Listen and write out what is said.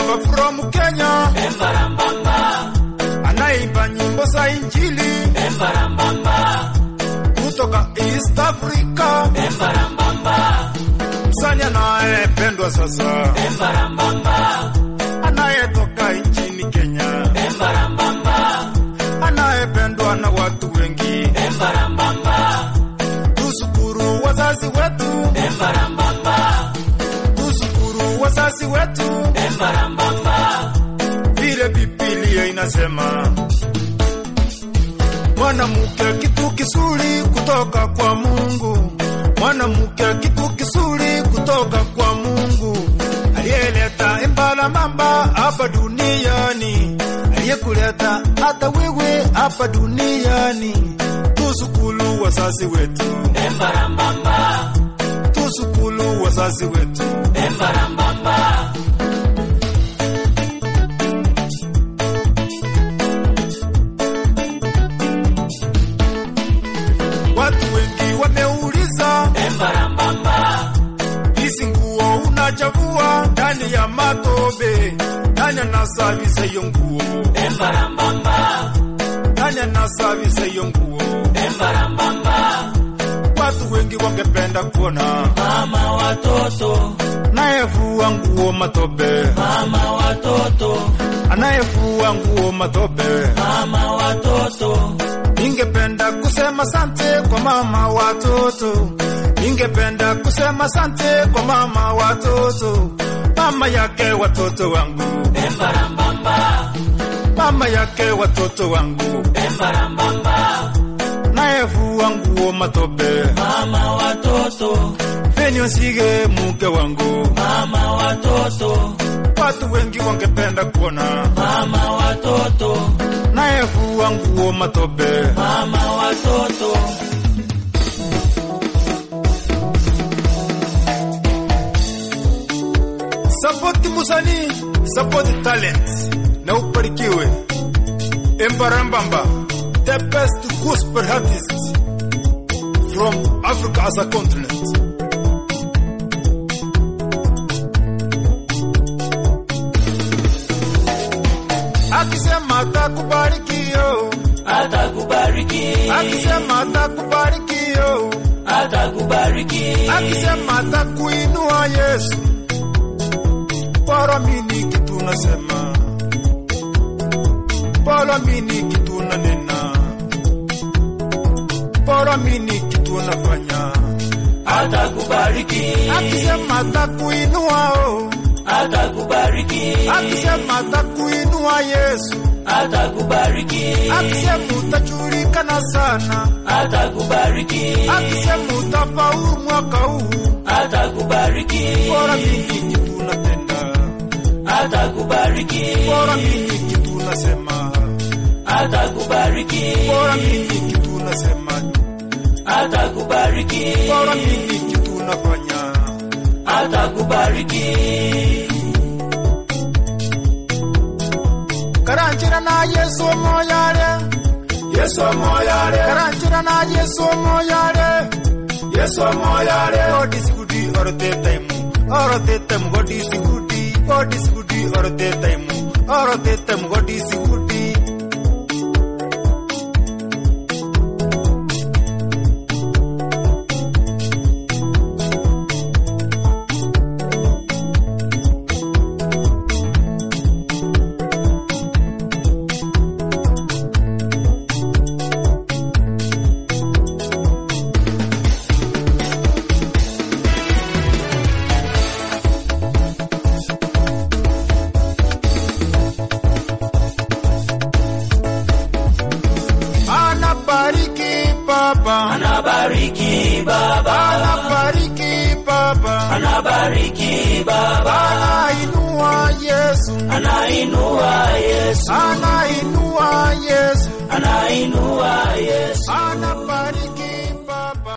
baba from Kenya Embarambamba, anaimba nyimbo za Injili embarambamba, kutoka East Africa, embarambamba, msanii anayependwa sasa, embarambamba, anayetoka nchini Kenya, embarambamba, anayependwa na watu wengi. embarambamba, Tushukuru wazazi wetu, embarambamba, tushukuru wazazi wetu, embarambamba, vile Biblia inasema mwanamke kitu kizuri kutoka kwa Mungu, mwanamke kitu kizuri kutoka kwa Mungu, aliyeleta imbala mamba hapa duniani, aliyekuleta hata wewe hapa duniani. Tushukuru wazazi wetu, embarambamba, tushukuru wazazi wetu. embarambamba, Watu wengi wameuliza embarambamba, hizi nguo unachagua ndani ya matobe, nani anasavisa hiyo nguo? embarambamba, Nani anasavisa hiyo nguo? embarambamba, Watu wengi wangependa kuona mama watoto, anayevua nguo matobe, mama watoto, anayevua nguo matobe. mama watoto, Ningependa kusema sante kwa mama watoto, ningependa kusema sante kwa mama watoto, mama yake watoto wangu, embarambamba, mama yake watoto wangu, embarambamba, nayevua nguo matobe, mama watoto, feni sige mke wangu. mama watoto, Watu wengi wangependa kuona mama watoto, nayevua nguo matobe, mama watoto, sapoti musanii, sapoti talent na ubarikiwe. Embarambamba, the best gospel artist from Africa as a continent. Akisema atakubariki yo, atakubariki, akisema atakubariki yo, atakubariki, akisema atakuinua Yesu. Bora mini kitu nasema, bora mini kitu nanena, bora mini kitu nafanya. atakubariki, Akisema atakuinua oh, atakubariki, akisema atakuinua Yesu, atakubariki, akisema utajulikana sana, atakubariki, akisema utafaulu mwaka huu. atakubariki, Bora mini kitu natenda, atakubariki, bora mini kitu nasema, atakubariki, bora mini kitu nasema, atakubariki, bora mini kitu nafanya. atakubariki, Karanjira na Yesu moyare, Yesu moyare, karanjira na Yesu moyare, Yesu moyare. God is good all the time, all the time God is good, God is good all the time, all the time God is good. Anabariki Baba, anabariki Baba, anabariki Baba, anabariki Baba, anainua Yesu, anainua Yesu, anainua Yesu, anainua Yesu, anabariki